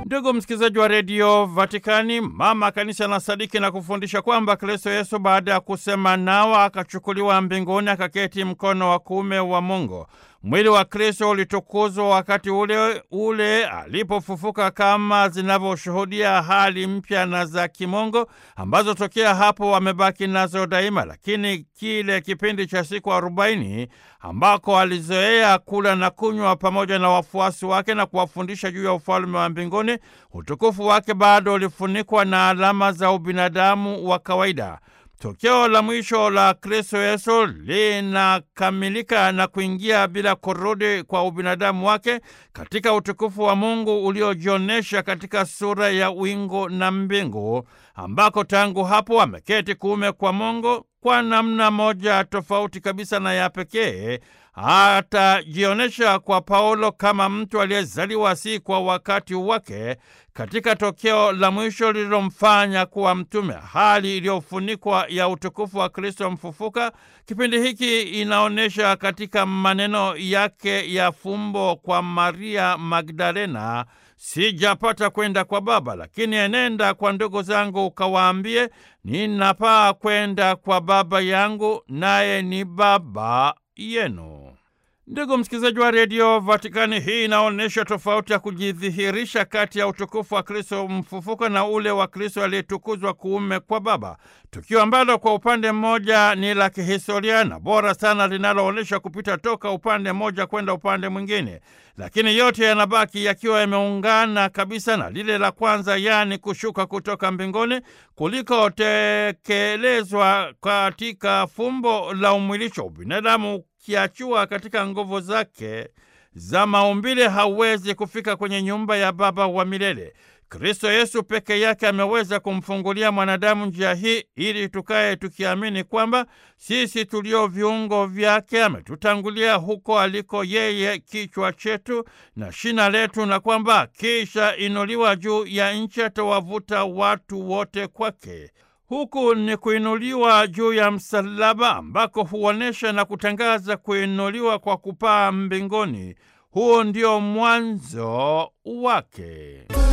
Ndugu msikilizaji wa redio Vatikani, mama kanisa na sadiki na kufundisha kwamba Kristo Yesu baada ya kusema nao akachukuliwa mbinguni akaketi mkono wa kuume wa Mungu. Mwili wa Kristo ulitukuzwa wakati ule ule alipofufuka, kama zinavyoshuhudia hali mpya na za kimungu ambazo tokea hapo wamebaki nazo daima. Lakini kile kipindi cha siku arobaini ambako alizoea kula na kunywa pamoja na wafuasi wake na kuwafundisha juu ya ufalme wa mbinguni, utukufu wake bado ulifunikwa na alama za ubinadamu wa kawaida. Tokeo la mwisho la Kristo Yesu linakamilika na kuingia bila kurudi kwa ubinadamu wake katika utukufu wa Mungu uliojionyesha katika sura ya wingu na mbingu, ambako tangu hapo ameketi kuume kwa Mungu kwa namna moja tofauti kabisa na ya pekee. Atajionyesha kwa Paulo kama mtu aliyezaliwa si kwa wakati wake katika tokeo la mwisho lililomfanya kuwa mtume, hali iliyofunikwa ya utukufu wa Kristo mfufuka. Kipindi hiki inaonyesha katika maneno yake ya fumbo kwa Maria Magdalena, sijapata kwenda kwa Baba, lakini enenda kwa ndugu zangu ukawaambie, ninapaa kwenda kwa Baba yangu, naye ni Baba yenu. Ndugu msikilizaji wa redio Vatikani, hii inaonyesha tofauti ya kujidhihirisha kati ya utukufu wa Kristo mfufuka na ule wa Kristo aliyetukuzwa kuume kwa Baba, tukio ambalo kwa upande mmoja ni la kihistoria na bora sana, linaloonyesha kupita toka upande mmoja kwenda upande mwingine, lakini yote yanabaki yakiwa yameungana kabisa na lile la kwanza, yaani kushuka kutoka mbinguni kulikotekelezwa katika fumbo la umwilisho. Ubinadamu kiachua katika nguvu zake za maumbile hawezi kufika kwenye nyumba ya Baba wa milele. Kristo Yesu peke yake ameweza kumfungulia mwanadamu njia hii ili tukaye tukiamini kwamba sisi tulio viungo vyake ametutangulia huko aliko yeye kichwa chetu na shina letu, na kwamba kisha inuliwa juu ya nchi atawavuta watu wote kwake. Huku ni kuinuliwa juu ya msalaba ambako huonyesha na kutangaza kuinuliwa kwa kupaa mbinguni. Huo ndio mwanzo wake.